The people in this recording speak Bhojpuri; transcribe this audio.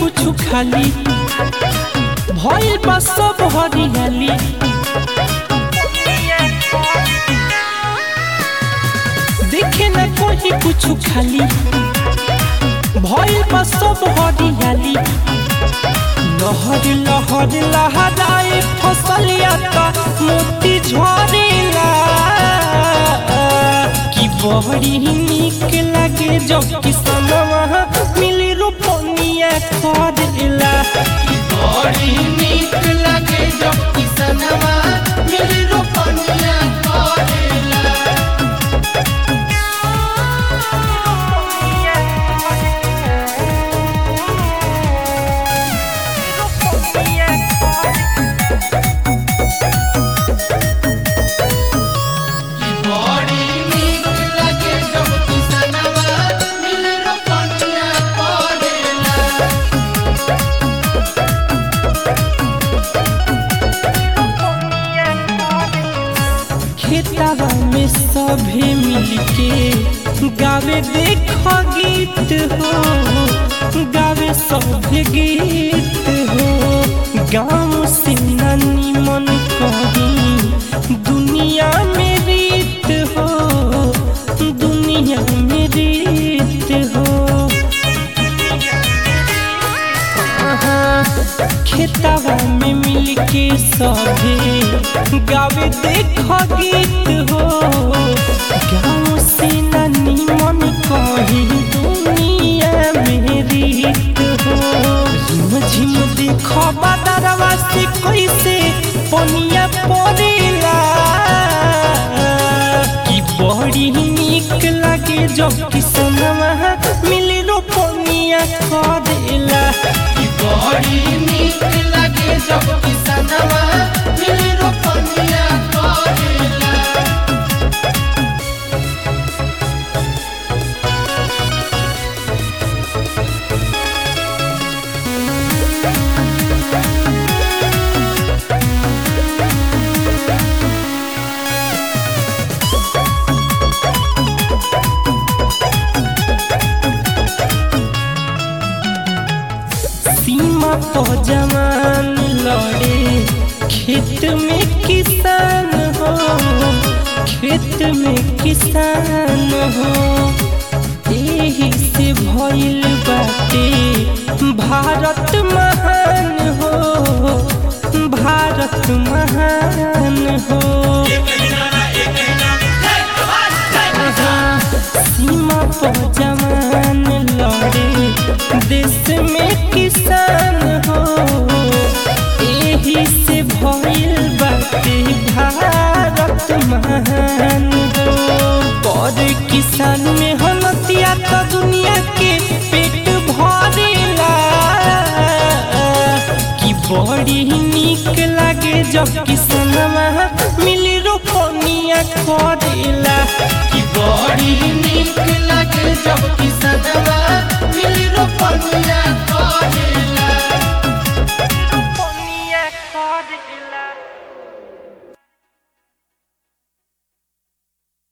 कुछ खाली भइल बा सब हरियाली देखे न कोई कुछ खाली भइल बा सब हरियाली लहर लहर लहराए फसलिया का मोती झरेला कि बड़ी निक लागे जब किसनवा मिली रोपनिया करेला कि बड़ी निक लागे जब किसनवा मिली रोपनिया करेला बड़ी निक लागे जब किसनवा मिली रोपनिया करेला खेतवा में सभे मिलके गावे देख गीत हो गावे सभे गीत हो गाँव से नानी मन कही दुनिया में रीत हो दुनिया में रीत हो खेतवा में मिलके सभे गावे देख गीत हो गाँव से नानी मन कही दुनिया में रीत हो झिम झिम देख बदरवा से कैसे पनिया पड़ेला कि बड़ी निक लागे जब किसनवा मिली रोपनिया करेला कि बड़ी निक लागे जब किसनवा मिली रोपनिया करेला सीमा तो जवान लड़े खेत में किसान हो खेत में किसान हो एही से भइल बाटे भारत महान हो भारत महान हो सीमा पर जवान लड़े देश में किसान हो एही से भइल बाटे भारत महान हो पर किसान में हनतिया तो दुनिया के पेट भरेला कि बड़ी निक लागे जब किसनवा मिली रोपनिया करेला कि बड़ी निक लागे जब